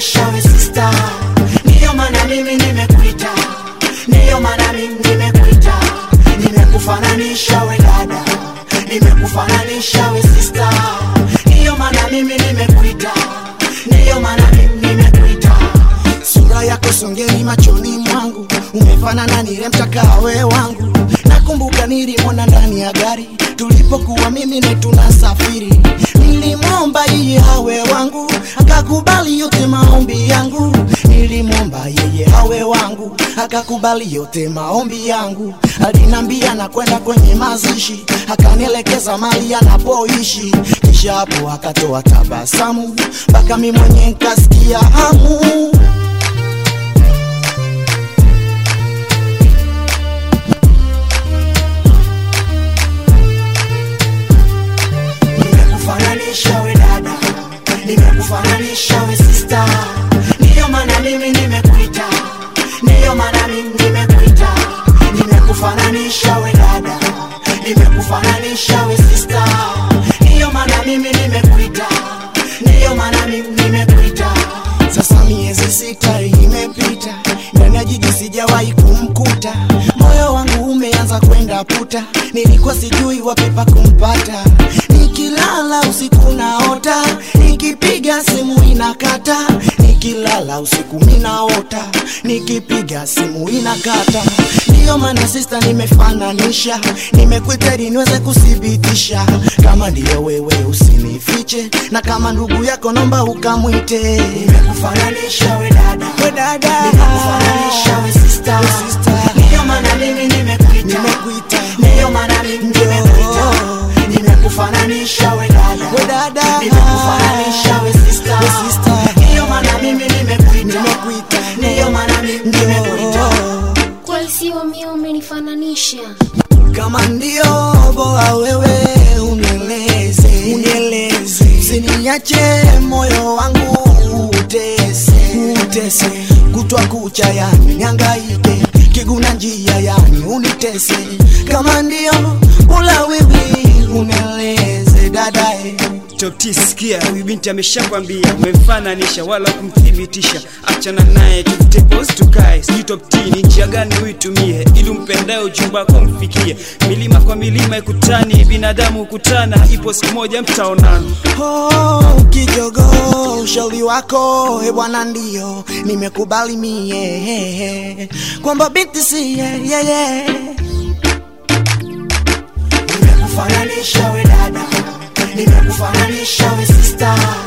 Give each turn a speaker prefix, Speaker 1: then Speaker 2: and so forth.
Speaker 1: nimekufananisha we sister, ndiyo maana mimi nimekuita, ndiyo maana mimi nimekuita, nimekufananisha we dada, nimekufananisha we sister, ndiyo maana mimi nimekuita, ndiyo maana mimi nimekuita. Sura yako songeni machoni mwangu, umefanana nile mtakawe wangu. Nakumbuka nilimwona ndani ya gari tulipokuwa mimi na tunasafiri, nilimwomba yeye awe wangu, akakubali yote maombi yangu. Nilimwomba yeye awe wangu, akakubali yote maombi yangu. Alinambia nakwenda kwenye mazishi, akanielekeza mali anapoishi, kisha hapo akatoa tabasamu, mpaka mimi mwenye nkasikia hamu. nimekufananisha we dada, nimekufananisha we sister, ndiyo maana mimi nimekuita, ndiyo maana mimi nimekuita, nimekufananisha we dada, nimekufananisha we sister, ndiyo maana mimi nimekuita, ndiyo maana mimi nimekuita. Sasa miezi sita imepita, ndani ya jiji sijawahi kumkuta, moyo wangu umeanza kwenda puta, nilikuwa sijui wapi pa kumpata, nikilala usiku naota, nikipiga simu inakata, nikilala usiku minaota, nikipiga simu inakata. Ndiyo maana sister, nimefananisha, nimekuita ili niweze kuthibitisha kama ndiyo wewe, usinifiche, na kama ndugu yako nomba ukamwite. Nimekufananisha we dada, we dada, nimekufananisha we sister, we sister. Ndiyo maana mimi nimekuita, nimekuita, ndiyo maana mimi nimekuita, nimekufananisha we dada, we dada, nimekufananisha we sister, we sister. Ndiyo maana mimi nimekuita, nimekuita, ndiyo maana mimi nimekuita.
Speaker 2: Kweli sio mimi umenifananisha.
Speaker 1: kama ndio boa wewe unieleze unieleze usiniache moyo wangu utese utese kutwa kucha yani niangaike kiguna njia yani unitese kama ndio ula wewe unieleze dadae
Speaker 3: Top T, sikia, huyu binti ameshakwambia, umemfananisha wala kumthibitisha. Achana naye tufute pose tukae, sijui Top T ni njia gani uitumie ili umpendaye ujumba wako mfikie. Milima kwa milima ikutani, binadamu hukutana, ipo siku moja mtaonana.
Speaker 1: Oh, kijogo ushauri wako e bwana, ndio nimekubali mie kwamba binti si yeye. Nimekufananisha we dada, nimekufananisha we sister,